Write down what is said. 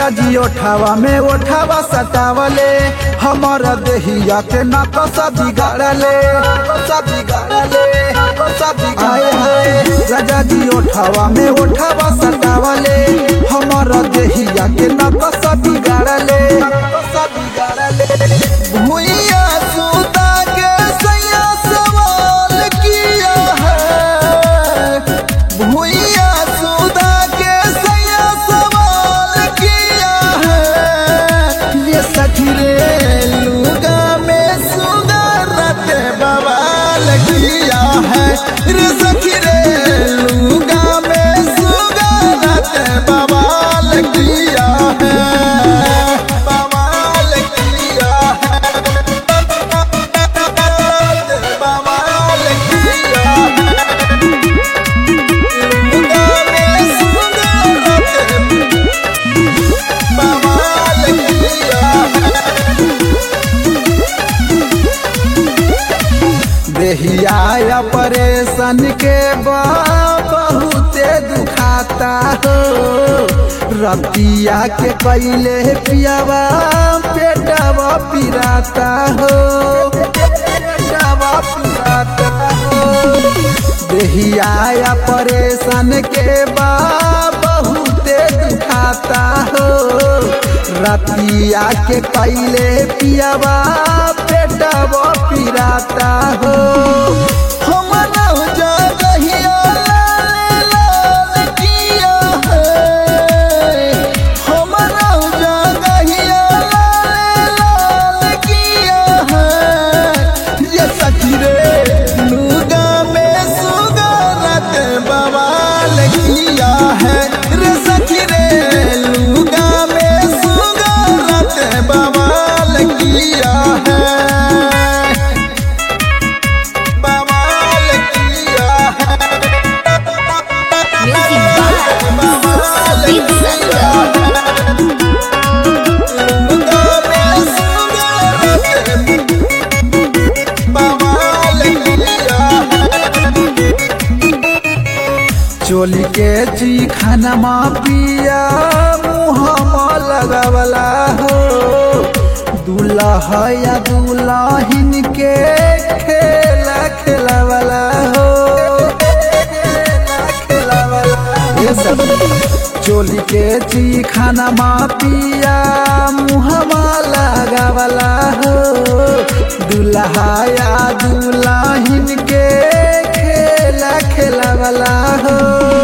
राजा जी ओठावा में ओठावा सटावले हमर देहिया के नकस बिगाड़ले सब बिगाड़ले सब बिगाड़ले हाय राजा जी ओठावा में ओठावा सटावले हमर देहिया के नकस बिगाड़ले सब बिगाड़ले भुइया सुता के सैया सवाल किया है भुइया सुता के सैया सवाल किया है ये सखी रे लुगा में सुगरत बवाल किया है रे सखी रे लुगा में सुगरत बवाल किया है बवाल किया है बवाल किया है लुगा में सुगरत बवाल किया है देहिया परेशान के बा बहुते दुखाता हो रतिया के कैले पियावा पेटवा पिराता हो पेटवा पिराता हो देहिया परेशान के बा बहुते दुखाता हो रतिया के कैले पियावा पेटवा पिराता हो हम नौ जगहिया लाल लाल किया है हम नौ जगहिया लाल लाल किया है ये सखी रे लुगा में सुगरत बवाल किया है रे सखी रे लुगा में सुगरत बवाल किया है बवाल किया है Music by बवाल Deep किया Thunder. है लुगा में सुगरत बवाल किया है चोली के जी खाना मा पिया मुहमा लगावला हो दूल्हा या दुल्हिन के खेला खेलावला हो ये सब चोली के जी खाना मा पिया मुहमा लगावला हो दूल्हा या दुल्हिन के खेला खेलावला हो